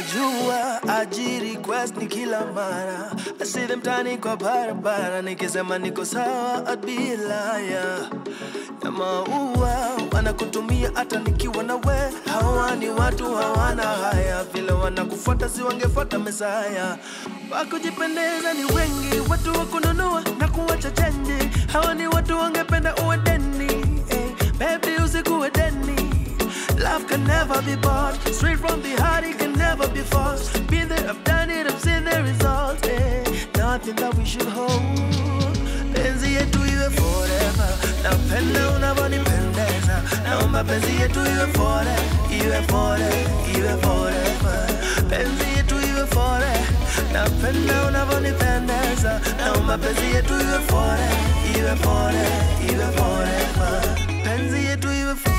wanajua aji request ni kila mara I see them tani kwa barabara nikisema niko sawa I'd be a liar ya maua wanakutumia hata nikiwa na we hawa ni watu hawana haya vile wanakufuata si wangefuata mesaya wakujipendeza ni wengi watu wakununua na kuwacha chenji hawa ni watu wangependa uwe deni eh, baby usikuwe deni Love can never be bought. Straight from the heart, it can never be forced. Been there, I've done it, I've seen the results. Eh. Nothing that we should hold. Penzi yetu iwe forever. Napenda unavyonipendeza. Naomba penzi yetu iwe forever, iwe forever, iwe forever. Penzi yetu iwe forever. Napenda unavyonipendeza. Naomba penzi yetu iwe forever, iwe forever, iwe forever. Penzi yetu iwe forever.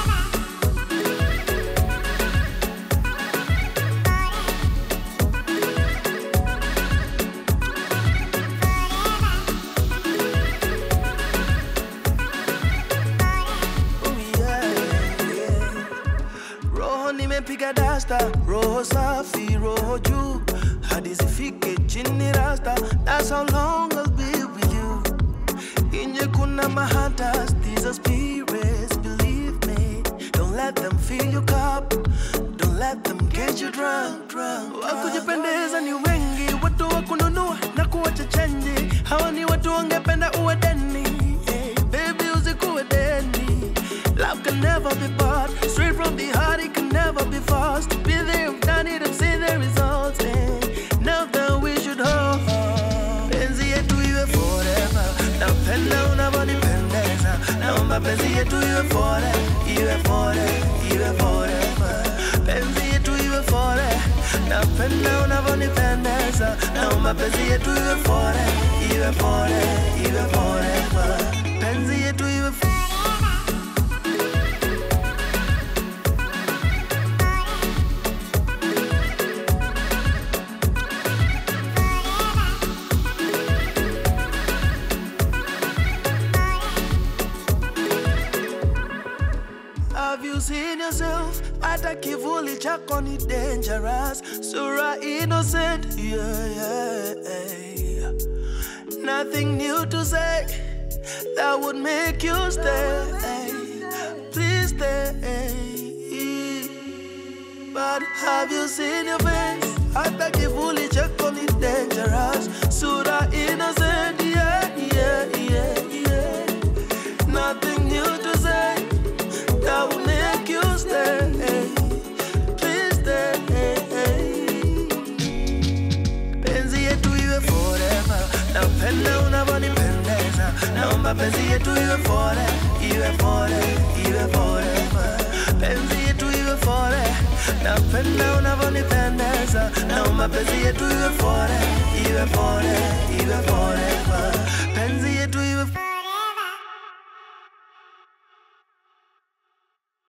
Oh, yeah, yeah. Roho nimepiga dasta, roho safi, roho juu hadi zifike chini rasta. That's how long I'll be with you. Inje kuna mahatas, these are spirits, believe me. Don't let them fill your cup, don't let them get you drunk, drunk. Wakujipendeza ni wengi, watu wa kununua na kuwacha chenji. Hawa ni watu wangependa uwe deni, eh, baby usikuwe deni. Love can never be bought, straight from the heart it can never be forced. Been there, I've done it, I've seen the results. Eh. Now that we should hold, penzi yetu iwe forever. Napenda unavyonipendeza, naomba penzi yetu iwe forever, iwe forever, iwe forever. Penzi yetu iwe forever, napenda unavyonipendeza, naomba penzi yetu iwe forever, iwe forever, iwe forever. Penzi yetu iwe forever. Have you seen yourself? Hata kivuli chako ni dangerous. Sura innocent, yeah, yeah. Nothing new to say that would make you stay. Please stay. But have you seen your face? Hata kivuli chako ni dangerous. Sura innocent, yeah, yeah, yeah, yeah. Nothing new to say that will make you stay. Please stay. Penzi yetu iwe forever. Napenda unavyonipendeza. Naomba penzi yetu iwe forever, iwe forever, iwe forever. Penzi yetu iwe forever. Napenda unavyonipendeza. Naomba penzi yetu iwe forever, iwe forever, iwe forever. Penzi